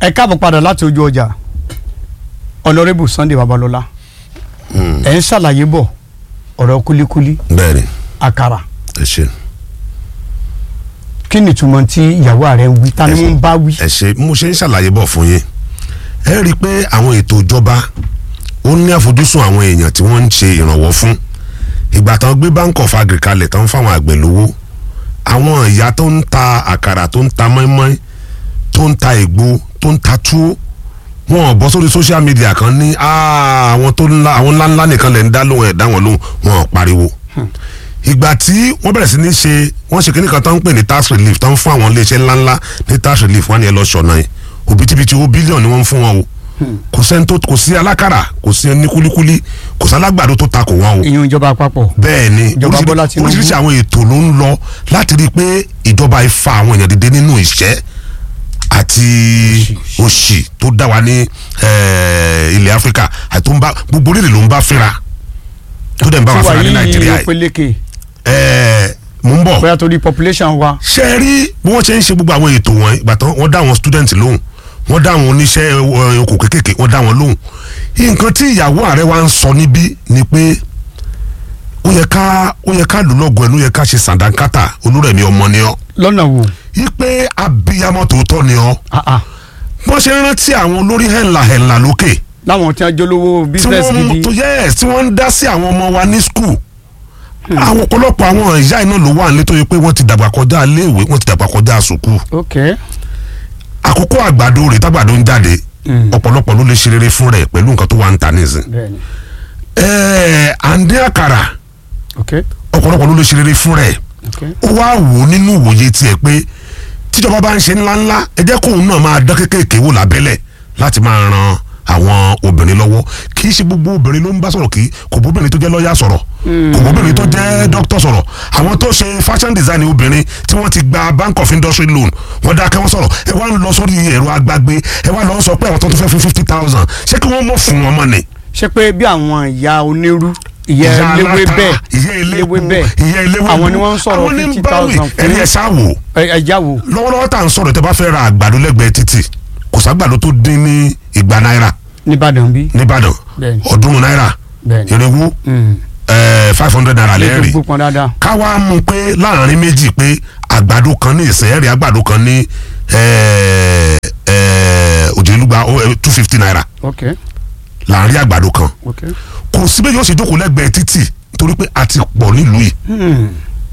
ẹ káàbọ̀ padà láti ojú ọjà ọ̀nàrẹ́bù Sunday Babalọ́lá ẹ̀ ń ṣàlàyé bọ̀ ọ̀rọ̀ kúlíkúlí bẹ́ẹ̀ni àkàrà ẹ ṣe kí ni ìtumọ̀ tí ìyàwó rẹ̀ ń wí ta ni wọ́n ń bá wí. ẹ ṣe mo ṣe ń ṣàlàyé bọ̀ fún yín ẹ rí i pé àwọn ètò ìjọba ó ní àfojúsùn àwọn èèyàn tí wọ́n ń ṣe ìrànwọ́ fún ìgbà tán gbé bank of agri kalẹ̀ tán fáwọn àgbẹ̀ lówó àwọn ìyá tó ń ta àkàrà tó ń ta mọ́ínmọ́ín tó ń ta ègbò tó ń ta túwó wọn ò bọ́ sórí social media kan ní "Ah, àwọn tó ńlá àwọn ńláńlá nìkan lè ń dá lóhùn ẹ̀ dá wọn lóhùn wọn ò pariwo ìgbà tí wọ́n bẹ̀rẹ̀ sí ní ṣe wọ́n ṣe kíní kan tó ń pè ní tax relief tó ń fún àwọn iléeṣẹ́ ńláńlá ní tax relief wọ́n ní ẹ lọ ṣọ̀nà yìí òbítíbitì owó bílíọ̀nù ni wọ́n ń fún wọn o kò sẹ́ni tó kò sí alákàrà kò sí ẹni kúlíkúlí kò sí alágbàdo tó takò wọn o ìyún ìjọba àpapọ̀ bẹ́ẹ̀ ni Ìjọba oríṣiríṣi- Bọ́lá Tinubu. oríṣiríṣi àwọn ètò ló ń lọ láti rí i pé ìjọba ifá àwọn èèyàn dìde nínú ìṣẹ́ àti òṣì tó dá wa ní eh, ilẹ̀ áfíríkà àti tó ń bá gbogbo orílẹ̀ ló ń bá fínra tó dẹ̀ ń bá wa fínra ní nàìjíríà yìí peléke ẹ̀ mò ń bọ̀ bóyá torí population wa ṣe é rí bí wọ́n ṣe ń ṣe gbogbo àwọn ètò wọn ìgbà tán wọ́n dá àwọn student lóhùn wọ́n dá àwọn oníṣẹ́ eh, okò kékèké wọ́n dá wọn lóhùn nǹkan tí ìyàwó ààrẹ wa ń sọ níbí ni pé ó yẹ ká ó yẹ ká lù lọ́gọ̀ ẹnu ó yẹ ká ṣe sàdánkátà olúrẹ̀mí ọmọ ni ọ́ lọ́nà wo yí pé abiyamọ tòótọ́ ni ọ́ Ah, ah. wọ́n ṣe ń rántí àwọn olórí hẹ̀ńlá hẹ̀ńlá lókè láwọn tí wọ́n jólówó tí business wọ́n gidi tó yes tí wọ́n ń dá sí àwọn ọmọ wa ní skul àwọn ọ̀pọ̀lọpọ̀ àwọn ìyá iná ló wà nílé tó yẹ pé wọ́n ti dàgbà kọjá iléèwé wọ́n ti dàgbà kọjá sùkúù ok àkókò àgbàdo rẹ̀ tágbàdo ń jáde Mm. ọ̀pọ̀lọpọ̀ ló lè ṣe rere fún rẹ̀ pẹ̀lú nǹkan tó wà ń ta nísìn. bẹ́ẹ̀ni ẹ̀ẹ́ àǹdí àkàrà ok ọ̀pọ̀lọpọ̀ ló lè ṣe rere fún rẹ̀ ok ó wá wò ó nínú ìwòye tiẹ̀ pé tíjọba bá ń ṣe ńláńlá ẹ jẹ́ kóun náà máa dán kékèké wò lábẹ́lẹ̀ láti máa ran àwọn obìnrin lọ́wọ́ kì í ṣe gbogbo obìnrin ló ń bá sọ̀rọ̀ kí kò bóbìnrin tó jẹ́ lọ́ọ̀yà sọ̀rọ̀ kò bóbìnrin tó jẹ́ dókítà sọ̀rọ̀ àwọn tó ṣe fashion design obìnrin tí wọ́n ti gba bank of industry loan wọ́n dákẹ́ wọ́n sọ̀rọ̀ ẹ wá ń lọ sórí ẹ̀rọ agbágbé ẹ wá lọ sọ pé àwọn tó tún fẹ́ fún fifty thousand ṣé kí wọ́n mọ̀ fún wọn mọ́ ni ṣé pé bí àwọn ìyá onírú ìyá eléwé aláta, bẹ́ẹ̀ ìyá elépo bẹ́ẹ̀ ìyá eléwé àwọn ni bú, wọ́n ń sọ̀rọ̀ àwọn ní fifty báwí, thousand ẹni ẹ fún ṣáà wò ẹja wo lọ́wọ́lọ́wọ́ tá à ń sọ̀rọ̀ tẹ́ bá fẹ́ ra àgbàdo lẹ́gbẹ̀ẹ́ títì kò ságbàdo tó dín ní igba náírà nìbàdàn bí nìbàdàn Bẹ́ẹ̀ni. ọ̀ọ́dúnrún náírà bẹ́ẹ̀ni irínwó Mm. five hundred naira lè lẹ́rìí tó gbópọn dáadáa káwa mú pé láàrin méjì pé àgbàdo kan ní ìsìn ẹ̀rí àgbàdo kan ní òjìlúgba two fifty naira ok láàrin àgbàdo kan ok kò síbẹ̀ yóò ṣe jókòó lẹ́gbẹ̀ẹ́ títì torí pé a ti pọ̀ nílùú yìí Hmm.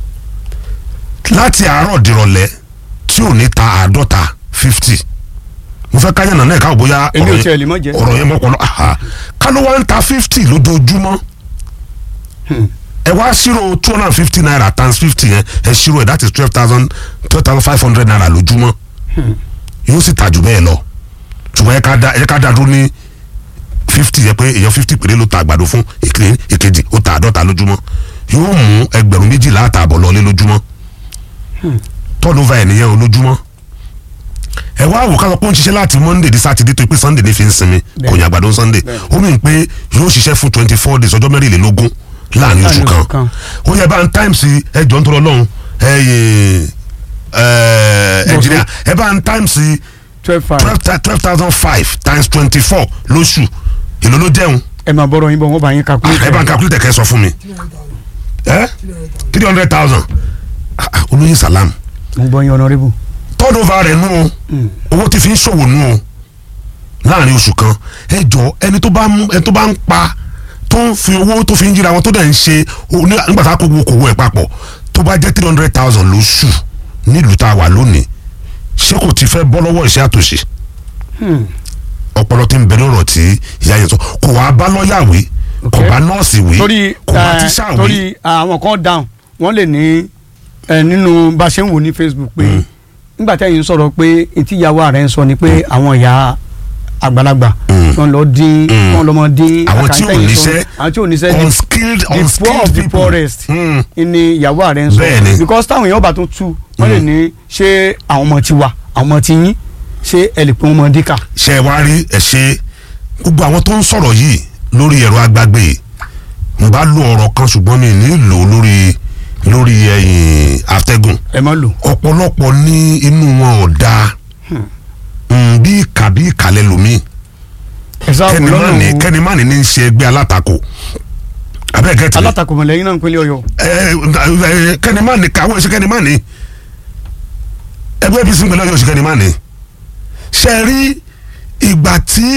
láti àárọ̀ dìrọ̀lẹ́ tí ò ní ta àádọ́ta fifty mo fẹ́ káyàn náà káwọ́ bóyá èmi ò ọ̀rọ̀ tiẹ̀ yẹn- lè mọ̀ jẹ́ ọ̀rọ̀ yẹn mọ́pọ̀lọ́ aha ká ló wá ń ta fifty lójoojúmọ́ ẹ wá ṣírò two hundred and fifty naira times fifty yẹn ẹ ṣírò ẹ that is twelve thousand twelve thousand five hundred naira lójúmọ́ yóò sì tà jù bẹ́ẹ̀ lọ ṣùgbọ́n ẹ ká dá ẹ ká dá dúró ní fifty yẹ pé èèyàn fifty péré ló ta àgbàdo fún ìkíní ìkejì ó ta àádọ́ta lójúmọ́ yóò mú ẹgbẹ̀rún méjìlá àtààbọ̀ lọlé lójúmọ́ tọ́lùfà ẹ̀ nìyẹn o lójúmọ́ ẹ wá wò ká sọ pé ó ń ṣiṣẹ́ láti monday di saturday tó pé sunday ní fi ń sinmi kò ní àgbàdo sunday ó mìn pé yóò ṣiṣẹ́ fún twenty four days ọjọ́ mẹ́rìnlélógún láàrin oṣù Láàrin oṣù kan kan. ó yẹ bá ń times ẹjọ́ ń tọrọ lọ́hùn ẹ yẹ ẹ engineer ẹ bá ń times twelve five twelve thousand five times twenty four lóṣù èló ló jẹun ẹ máa bọ̀rọ̀ yín bọ̀ wọ́n bá yín calculate ẹ bá ń calculate kẹ́ ẹ sọ fún mi ẹ three hundred thousand olóyin salam mo gbọ́ yín honourable turnover rẹ̀ nù o owó tí fi ń ṣòwò nù o láàrin oṣù kan ẹ jọ ẹni tó bá ń ẹni tó bá ń pa tó ń fi owó tó fi ń jíra wọn tó dẹ̀ ń ṣe o- ní- nígbà tá a kó gbogbo kòwó ẹ̀ papọ̀ tó bá jẹ́ three hundred thousand lóṣù nílùú tá a wà lónìí ṣé kò ti fẹ́ bọ́ lọ́wọ́ iṣẹ́ àtòṣe ọpọlọ tí ń bẹ lọ́rọ̀ tí ìyá yẹn sọ kò wá bá lọ́ọ̀yà wí kò Ok. bá nọ́ọ̀sì wí torí kò bá eh, tíṣà wí torí àwọn kan down wọ́n lè ní ẹ nínú bá a ṣe ń wò ní facebook pé nígbà tẹ́yìn sọ̀rọ̀ pé etí ìyàwó ààrẹ ń sọ ni pé àwọn ìyá àgbàlagbà Mm. wọ́n lọ dín Mm. wọ́n lọ mọ dín àwọn tí ò àkàntẹ́yìn sọ- níṣẹ́ àwọn tí ò níṣẹ́ the- unskilled the poor unskilled of the people poorest Mm. ni ìyàwó ààrẹ ń sọ Bẹ́ẹ̀ni. because táwọn èèyàn bá tún tú wọ́n lè ní ṣé àwọn ọmọ ti wà àwọn ọmọ ti yín ṣé ẹ lè pín ọmọ díkà. ṣe ẹ wá rí ẹ ṣe gbogbo àwọn tó ń sọ̀rọ̀ yìí lórí ẹ̀rọ agbágbé yìí n bá lo ọ̀rọ̀ kan ṣùgbọ́n mi ní lò ó lórí lórí ẹ̀yìn atẹ́gùn ẹ má lò. ọ̀pọ̀lọpọ̀ ní inú wọn ò dáa Mm, bí ìkà àbí ìkàlẹ̀ lomi ẹ sáà wò kẹ́ni má lọ́nà ní wo kẹ́ni má ní ní í ṣe ẹgbẹ́ alátakò abẹ́ gẹ́tì mi alátakò mọ̀lẹ́yìn náà ń pínlẹ̀ ọ̀yọ́ ẹ ẹ kẹ́ni má ní káwọ́ ẹ̀ṣẹ̀ kẹ́ni má ní ẹgbẹ́ apc ń pẹ̀lú ọ̀yọ́ ẹ̀ṣẹ̀ kẹ́ni má ní ṣe rí ìgbà tí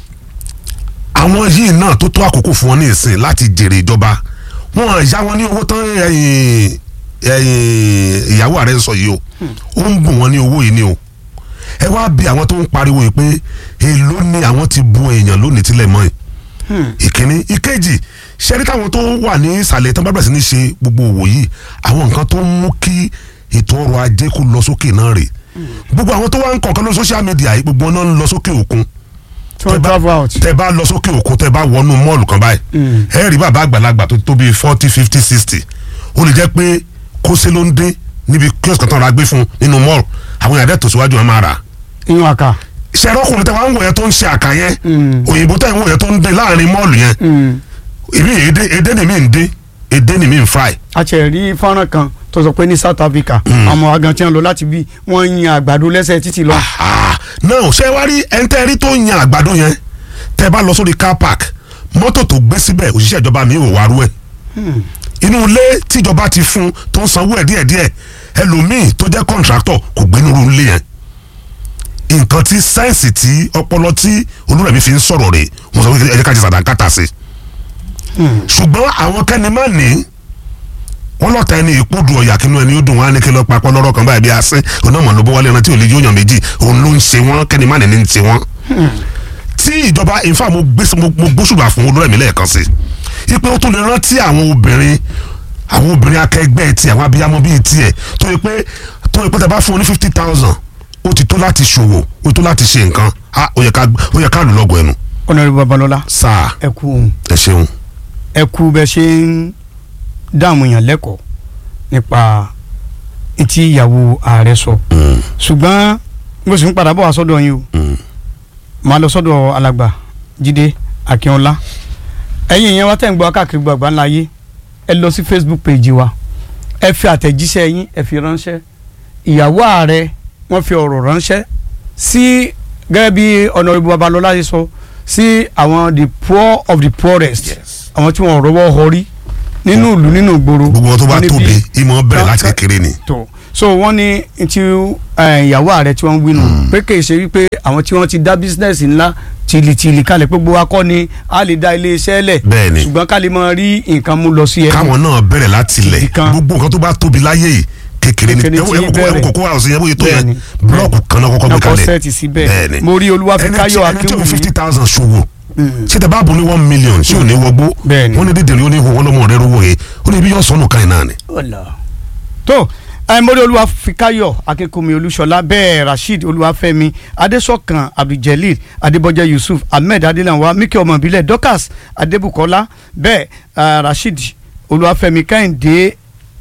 àwọn yìí náà tó tó àkókò fún wọn ní ìsìn láti jèrè ìjọba wọn yá wọn ní owó tán ẹ̀yìn ẹ̀yìn ìyàwó ààrẹ ń sọ yìí o ó ń bùn wọn ní owó yìí ni o ẹ wá bí àwọn tó ń pariwo yìí pé èló ni àwọn ti bu èèyàn lónìí tílẹ̀ mọ́ yìí ìkíní ìkejì ṣẹ́rí táwọn tó wà ní ìsàlẹ̀ tán bá bẹ̀rẹ̀ sí ní ṣe gbogbo òwò yìí àwọn nǹkan tó ń mú kí ètò ọrọ̀ ajé kó lọ sókè náà rè gbogbo àwọn tó wá ń kọ̀ọ̀kan lórí social media yìí gbogbo náà ń lọ sókè òkun tí wọ́n travel out. tẹ bá lọ sókè òkun tẹ bá wọnú mọ́ọ̀lù kan báyìí Mm. ẹ rí bàbá àgbàlagbà tó tó bíi forty fifty sixty ó lè jẹ́ pé kóṣe ló ń dín níbi kíọ̀sì kan tán ra gbé fún nínú mọ́ọ̀lù àwọn yàrá tó síwájú wọn máa rà iyún àká. ṣẹ̀rọ ọkùnrin tẹ wá ń wò yẹn tó ń ṣe àkà yẹn Mm. òyìnbó tẹ ń wò yẹn tó ń dín láàrin mọ́ọ̀lù yẹn Mm. èmi èdè èdè ni mi ń dín èdè ni mi ń fry a ti rí fọ́nrán kan tó sọ pé ní South Africa àwọn agan tí wọ́n lọ láti bí wọ́n ń yan àgbàdo lẹ́sẹ̀ títì lọ. Ah, náà ṣé wá rí ẹntẹ́rí tó ń yan àgbàdo yẹn tẹ bá lọ sórí car park mọ́tò tó gbé síbẹ̀ òṣìṣẹ́ ìjọba mi ò wá rú ẹ̀ inú ilé tíjọba ti fún tó ń sanwó ẹ̀ díẹ̀díẹ̀ ẹlòmíì tó jẹ́ kọ́ńtráktọ̀ kò gbé nínú ilé yẹn nǹkan tí sáyẹ̀nsì tí ọpọlọ tí olúrẹ̀mí fi ń sọ̀rọ̀ rẹ̀ mo sọ pé ẹ jẹ́ ká jẹ sàdánkátà sí ṣùgbọ́n àwọn kẹ́ni má ní wọ́n lọ́ta ẹni ìkúdù ọ̀yà kínú ẹni ó dùn wọn á ní kí lọ́ọ́ papọ̀ lọ́rọ̀ kan báyìí bí asín onámọ̀ ló bọ́ wálé ẹran tí ò lè yóò yàn méjì òun ló ń ṣe wọ́n kẹ́ni má ní ní ń ṣe wọ́n. tí ìjọba ìfà mo gbé mo mo gbóṣùbà fún olúrẹ̀mí lẹ́ẹ̀kan sí i pé ó tún lè rántí àwọn obìnrin àwọn obìnrin akẹgbẹ́ ti àwọn abiyamọ bíi tiẹ̀ tó yẹ pé tó yẹ pé tẹ bá fún un ní fifty thousand ó ti tó láti ṣòwò ó tó láti ṣe nǹkan á ó yẹ ká ó yẹ ká lù lọ́gọ̀ ẹnu Honorable Babalọlá sáà ẹ kú ohun ẹ ṣeun. ẹ kú bẹ ṣe ń dáàmú yàn lẹ́kọ̀ọ́ nípa etí ìyàwó ààrẹ sọ Mm, ṣùgbọ́n mo sì ń padà bọ̀ wá sọ́dọ̀ yín o mm. màá lọ sọ́dọ̀ alàgbà Jídé Akínọlá ẹ̀yin ìyẹn wá tẹ̀ ń gbọ́ káàkiri gbọ́ àgbà ńlá yé ẹ lọ sí Facebook page wa ẹ fi àtẹ̀jíṣẹ́ yín ẹ fi ránṣẹ́ ìyàwó ààrẹ wọ́n fi ọ̀rọ̀ ránṣẹ́ sí gẹ́gẹ́ bí Honorable Babalọlá ṣe sọ sí àwọn the poor of the poorest Yes. àwọn tí wọ́n rọwọ́ họrí nínú ìlú nínú ìgboro gbogbo wọn tó bá wọ́n ní tóbi bí- ìmọ̀ bẹ̀rẹ̀ láti Ká- kékeré ni. tó so wọ́n ní ti eh, ìyàwó ààrẹ tí wọ́n ń wí nù pé kì í ṣe wípé àwọn tí wọ́n ti dá bísínẹ́sì ńlá tìlìtìlì kalẹ̀ pé gbogbo akọ́ ni a lè dá iléeṣẹ́ lẹ̀ Bẹ́ẹ̀ni. ṣùgbọ́n ká lè máa rí nǹkan mú lọ sí ẹ. káwọn náà bẹ̀rẹ̀ láti ilẹ̀ Ìkan. gbogbo nǹkan tó bá tóbi láyé yìí kékeré ni Kékeré ẹwọ tí ẹwọ bẹ̀rẹ̀. kókó àwọn ọ̀sìn yẹn bóyá tó yẹn Bẹ́ẹ̀ni. búlọ́ọ̀kù kan náà kọ́kọ́ gbé Náà kọ́ kalẹ̀ sẹ́ẹ̀tì síbẹ̀. Bẹ́ẹ̀ni. Mo rí Olúwafẹ́káyọ̀ ẹni tí- ẹni tí ó fi Akínwùmí. fifty thousand ṣòwò Mm. ṣé tẹ bá bu ní one million ṣé ò ní wọgbó Bẹ́ẹ̀ni. wọ́n ní dídìrí ó ní ihò wọn lọ́mọ rẹ rówó yẹ ó ní ibi yóò sọnù kan yìí náà ni. tó ẹ mórí Olúwafẹ́káyọ̀ Akínkúnmi Olúṣọlá bẹ́ẹ̀ Rasheed Olúwafẹ́mi Adésọ̀kan Abdulgelil Adébọ́jẹ́ Yusuf Ahmed Adélanwa Miki ọmọ ìbílẹ̀ Dorcas Adébùkọ́lá bẹ́ẹ̀ eh, Rasheed Olúwafẹ́mi Kẹ́hìndé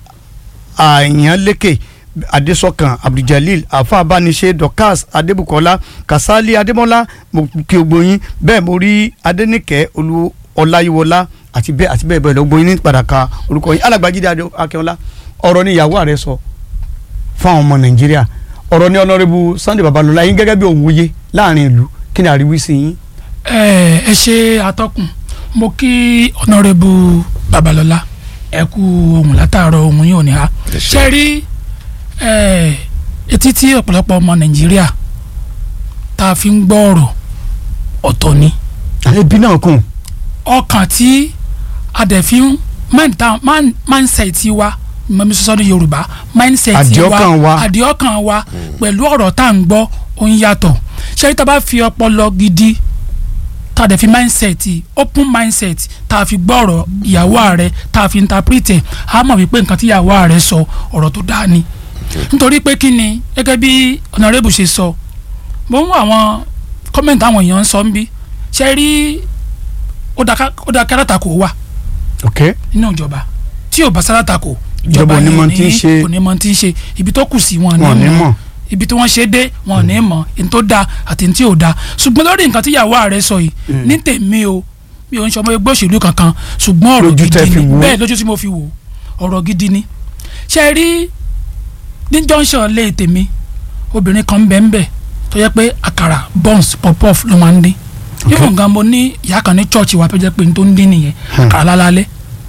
àyànlékè Adésọ̀kan Abdulgelil afa abániṣe Dorcas Adébùkọ́lá Kasali Adémọ́lá mo kí o gbóyin bẹ́ẹ̀ mo rí Adéníkẹ́ Olú Ọláyíwọlá àti bẹ́ẹ̀ àti bẹ́ẹ̀ bẹ́ẹ̀ lọ gbóyin ní padà ka orúkọ yín Alàgbàjídé Adé Akínọlá ọ̀rọ̀ ni ìyàwó ààrẹ sọ fún àwọn ọmọ Nàìjíríà ọ̀rọ̀ ni ọ̀nàrẹ́bù Sunday Babalọlá yín gẹ́gẹ́ bí òwúye láàrin ìlú kí ni àríwísí yín. ẹ ẹ ṣe atọ́kùn mo kí ọ̀nàrẹ́bù babalọ́lá ẹ kú ohun látàárọ̀ ohun yìí ò ní ha Ẹ ṣé. ṣe rí ẹ etí tí ọ̀pọ̀lọpọ̀ ọmọ nàìjíríà tá a fi ń gbọ́ ọ̀rọ̀ ọ̀tọ̀ ni ẹbí náà kùn. ọkàn tí a dẹ̀ fi ń mindta- mind- mindset wa mọ̀mí sọ́sọ́ ní yorùbá mindset Àdìọ́kàn wa. àdìọ́kàn wa pẹ̀lú ọ̀rọ̀ tá à ń gbọ́ ó ń yàtọ̀ ṣé tá a bá fi ọpọlọ gidi tá a dẹ̀ fi mindset open mindset tá a fi gbọ́ ọ̀rọ̀ ìyàwó ààrẹ tá a fi interpret ẹ̀ a mọ̀ wípé nǹkan tí ìyàwó ààrẹ sọ ọ̀rọ̀ tó dáa ni nítorí pé kí ni gẹ́gẹ́ bí honorable ṣe sọ mo ń wo àwọn kọ́mẹ̀ntì àwọn èèyàn ń sọ ń bí ṣe rí ó dáa ká- ó dáa kí alátakò wà ok nínú ìjọba tí ò bá sálátakò Ìjọba ò ní yẹn mọ tí ń ṣe. kò ní mọ tí ń ṣe ibi tó kù sí wọn Wọn ò ní ní mọ̀. mọ̀ ibi tí wọ́n ṣe dé wọn ò ní mọ̀ èyí tó dáa àti èyí tí ò dáa ṣùgbọ́n lórí nǹkan tí ìyàwó ààrẹ sọ yìí ní tèmi o mi ò ń ṣọmọ ẹgbẹ́ òṣèlú kankan ṣùgbọ́n ọ̀rọ̀ Lójú tẹ́ gidi fi ni wò ó. bẹ́ẹ̀ lójú tí mo fi wò ó, ọ̀rọ̀ gidi ni ṣe rí ní junction lé tèmi obìnrin kan ń bẹ ń bẹ tó yẹ pé àkàrà buns pop-off ló máa ń dín yóò gan mo ní ìyá kan ní church wa tó jẹ́ pé n tó ń dín nìyẹn àkàrà lálálẹ́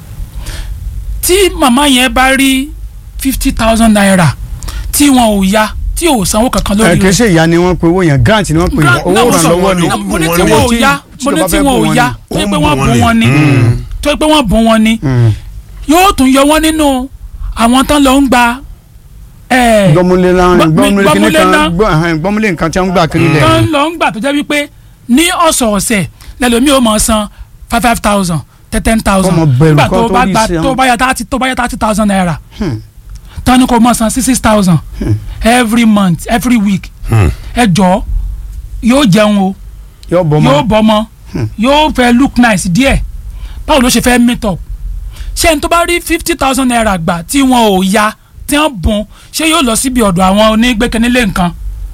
tí màmá yẹn bá rí fifty thousand naira tí wọn ò ya tí ò sanwó kankan ẹ lórí kì í rẹ̀ ṣe ìyá ni wọ́n pe owó yẹn grant ni wọ́n pe Grant owó náà mo sọ, ìrànlọ́wọ́ ni. mo ní Owó tí wọn ò tí- ya tí mo ní ìjọba tí fẹ́ wọn bùn ò wọn ya ni. tó yẹ pé Ó ń wọ́n bùn bùn wọn wọn ni ni. tó yẹ pé wọ́n bùn wọn ni Mm. yóò tún yọ wọ́n nínú àwọn tán lọ ń gba ẹ̀, gbọ́múlé láàrin Gbọ́- gbọ́múlé kíní gbọ́múlé kan ná. gbọ́- ẹhẹ́n, gbọ́múlé nǹkan tí wọ́n ń gbà kiri lẹ̀. tán lọ ń gbà tó jẹ́ wípé ní ọ̀sọ̀ọ̀sẹ̀ lẹ́lòmíì ó máa san five five thousand ten thousand Ọmọ bẹ̀rù nígbà kan tó tó bá rí gba sí àwọn. tó bá yá thirty tó bá yá thirty thousand naira Hmm. tán ni kò máa san six six thousand every month every week Hmm. ẹ jọ̀ọ́ yóò jẹun o yóò bọ́ yóò mọ́ bọ́mọ yóò fẹ́ look nice díẹ̀ báwo ló ṣe fẹ́ meet up ṣé ẹni tó bá rí fifty thousand naira gbà tí wọn ò ya tí wọ́n bùn ṣé yóò lọ síbi ọ̀dọ̀ àwọn onígbẹ́kẹ̀nílé nǹkan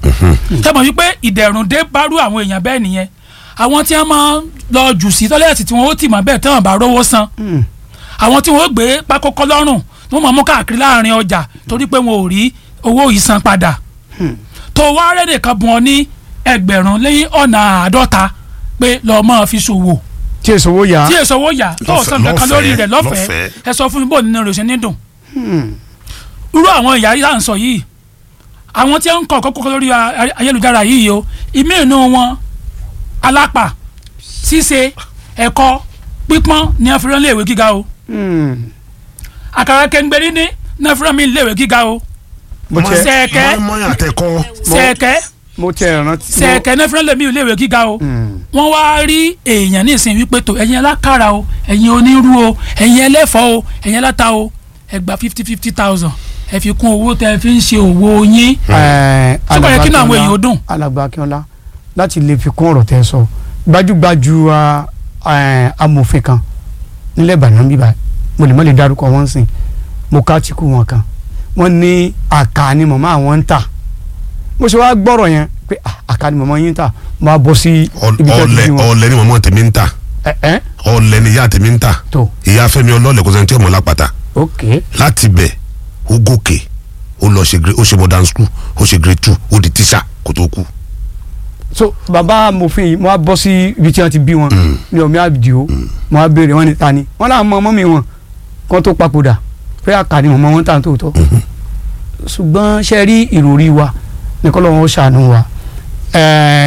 ṣé mo wípé ìdẹ̀rùn dé bárú àwọn èèyàn bẹ́ẹ̀ nìyẹn àwọn tí wọ́n máa ń lọ jù sí tọ́lẹ́ẹ̀tì tí wọ́n ó tì mọ́ bẹ́ẹ̀ tí wọ́n bá rówó san Hmm. àwọn tí wọ́n ó gbé pákókó lọ́rùn tí wọ́n máa mú káàkiri láàrin ọjà torí pé wọn ò rí owó yìí san padà tó wá rẹ́dẹ̀ kan bùn ọ ní ẹgbẹ̀rún lẹ́yìn ọ̀nà àádọ́ta pé lọ́ọ́ máa fi ṣòwò tí èso owó yá. tí èso owó yà tó Lọ́fẹ̀ẹ́, san kankan lórí rẹ̀ lọ́fẹ̀ẹ́, lọ́fẹ̀ẹ́ ẹ sọ fún mi bó nínú rẹ̀ ṣe ní dùn Hmm. irú àwọn ìyá yìí à ń sọ yìí àwọn tí ń kọ kókó lórí a- ayélujára yìí o ìmí inú wọn alápà ṣíṣe ẹ̀kọ́ pípọ́n ní afẹ́rẹ́ léèwé gíga o Hmm. àkàrà kẹ́ńgbẹ́rí ní ní afẹ́rẹ́ mi léèwé gíga o mo Mọ̀ tiẹ̀ sẹ́ẹ̀kẹ́ mọ́yìn àtẹ̀kọ́ sẹ́ẹ̀kẹ́ mo tiẹ̀ rántí. sẹ́ẹ̀kẹ́ ní afẹ́rẹ́ lèmi léèwé gíga o Hmm. wọ́n wá rí èèyàn nísìnyí wípé tó ẹ̀yin alákàrà o ẹ̀yin onírú o ẹ̀yin ẹlẹ́fọ́ o ẹ̀yin aláta o ẹ gba fifty fifty thousand ẹ fi kún owó tẹ ẹ fi ń ṣe òwò yín Ẹ, Ṣé kò yẹ kí inú àwọn Alàgbà èèyàn ó dùn? alàgbà akínọlá láti lè fi kún ọ̀rọ̀ tẹ́ ẹ sọ gbajúgbajú a- ẹ, amòfin kan nílẹ̀ ìbàdàn bíbá mo lè má lè dárúkọ wọn sìn mo ká tìkú wọn kan wọ́n ní àká ni màmá àwọn ń tà mo ṣe wá gbọ́rọ̀ yẹn pé ah, àká ni màmá yín ń tà mo á bọ́ sí ibi tẹ́ ti ọlẹ bí wọn ọlẹ ni mọmọ tèmi ń ta ẹ ẹ ọlẹ ni ìyá tèmi ń ta tó ìyá Fẹ́mi ọlọlẹ kò sẹ́ni tí ọmọ lápàtà ok láti bẹ̀ ó gòkè ó lọ ṣe grade ó ṣe modern school ó ṣe grade two ó di tíṣà kó tó kú. so bàbá amòfin yìí mo á bọ́ sí ibi tí wọ́n ti bí wọn ní ọ̀mí àdìo mo á béèrè wọn ní ta ni wọ́n náà mọ ọmọ mi wọn kán tó papòdà pé àkàní mọ̀mọ́ wọn tà ń tòótọ́ ṣùgbọ́n ṣe rí ìròrí wa ní kọ́lọ́ wọn ó ṣàánú wa ẹ̀ẹ́